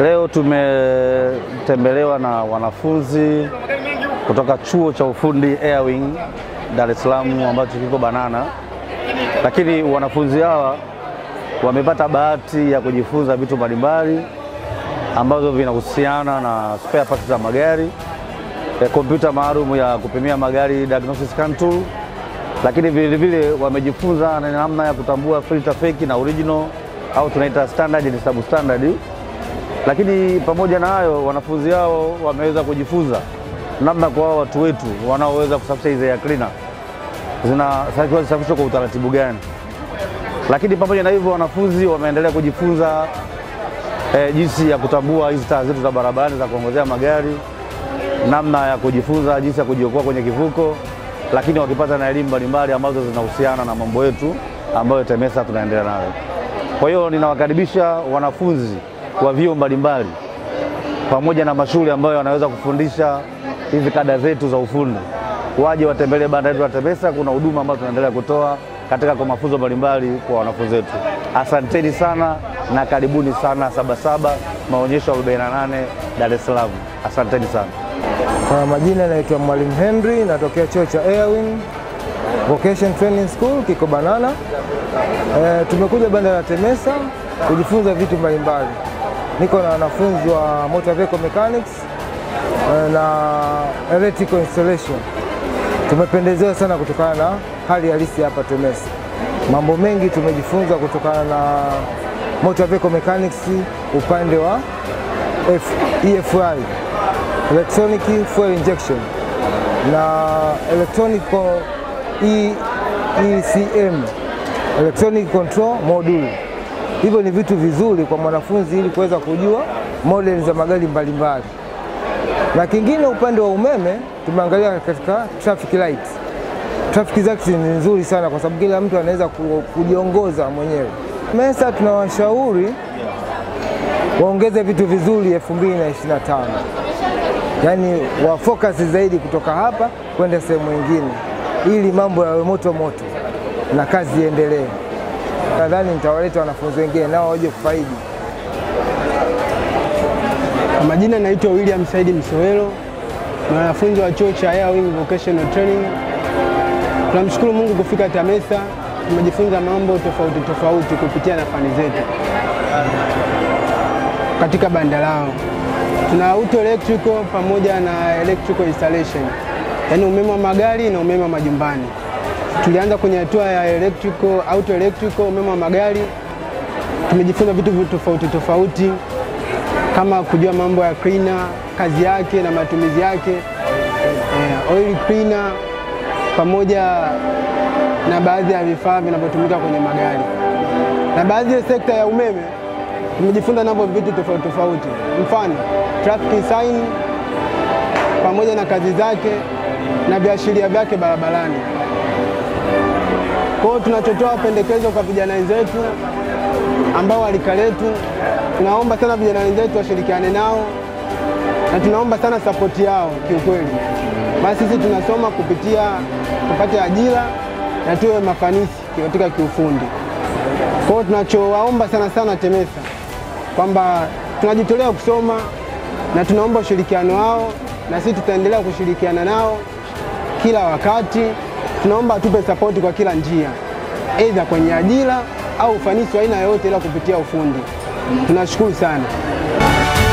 Leo tumetembelewa na wanafunzi kutoka chuo cha ufundi Airwing Dar es Salaam ambacho kiko Banana, lakini wanafunzi hawa wamepata bahati ya kujifunza vitu mbalimbali ambazo vinahusiana na spare parts za magari, eh, kompyuta maalum ya kupimia magari diagnosis scan tool, lakini vile vile wamejifunza na namna ya kutambua filter fake na original au tunaita standard na substandard. Lakini pamoja na hayo, wanafunzi hao wameweza kujifunza namna kwa hao watu wetu wanaoweza kusafisha hizi air cleaner zinatakiwa zisafishwe kwa utaratibu gani. Lakini pamoja na hivyo, wanafunzi wameendelea kujifunza eh, jinsi ya kutambua hizi taa zetu za barabarani za kuongozea magari, namna ya kujifunza jinsi ya kujiokoa kwenye kivuko, lakini wakipata na elimu mbalimbali ambazo zinahusiana na mambo yetu ambayo TEMESA tunaendelea nayo. Kwa hiyo ninawakaribisha wanafunzi wa vyuo mbalimbali pamoja na mashule ambayo wanaweza kufundisha hizi kada zetu za ufundi waje watembelee banda letu la TEMESA. Kuna huduma ambazo tunaendelea kutoa katika kwa mafunzo mbalimbali kwa wanafunzi wetu. Asanteni sana na karibuni sana Sabasaba maonyesho 48 Dar es Salaam. Asanteni sana. Kwa majina naitwa Mwalimu Henry, natokea chuo cha Airwing Vocation Training School kiko Banana. E, tumekuja banda la TEMESA kujifunza vitu mbalimbali. Niko na wanafunzi wa motor vehicle mechanics e, na electrical installation. Tumependezewa sana kutokana na hali halisi hapa TEMESA. Mambo mengi tumejifunza kutokana na motor vehicle mechanics upande wa F, EFI electronic fuel injection na electronic E, ECM electronic control module. Hivyo ni vitu vizuri kwa mwanafunzi ili kuweza kujua modeli za magari mbalimbali. Na kingine upande wa umeme tumeangalia katika traffic light. Traffic light ni nzuri sana kwa sababu kila mtu anaweza kujiongoza mwenyewe. TEMESA tunawashauri waongeze vitu vizuri 2025 yaani wafocus zaidi kutoka hapa kwenda sehemu nyingine, ili mambo yawe moto moto na kazi iendelee. Nadhani nitawaleta wanafunzi wengine nao waje kufaidi. Kwa majina naitwa William Saidi Msowelo, ni wanafunzi wa chuo cha Airwing Vocational Training. Tunamshukuru Mungu kufika TEMESA, tumejifunza mambo tofauti tofauti kupitia na fani zetu katika banda lao. Tuna auto electrical pamoja na electrical installation, yaani umeme wa magari na umeme wa majumbani. Tulianza kwenye hatua ya electrical, auto electrical, umeme wa magari. Tumejifunza vitu tofauti tofauti kama kujua mambo ya cleaner, kazi yake na matumizi yake, eh, oil cleaner pamoja na baadhi ya vifaa vinavyotumika kwenye magari. Na baadhi ya sekta ya umeme tumejifunza navyo vitu tofauti tofauti, mfano traffic sign pamoja na kazi zake na viashiria vyake barabarani. Kwa hiyo tunachotoa pendekezo kwa vijana wenzetu ambao walika letu, tunaomba sana vijana wenzetu washirikiane nao na tunaomba sana sapoti yao kiukweli, basi sisi tunasoma kupitia tupate ajira na tuwe mafanisi katika kiufundi. Kwa hiyo tunachowaomba sana sana TEMESA kwamba tunajitolea kusoma na tunaomba ushirikiano wao, na sisi tutaendelea kushirikiana nao kila wakati. Tunaomba atupe sapoti kwa kila njia, aidha kwenye ajira au ufanisi wa aina yoyote, ila kupitia ufundi. Tunashukuru sana.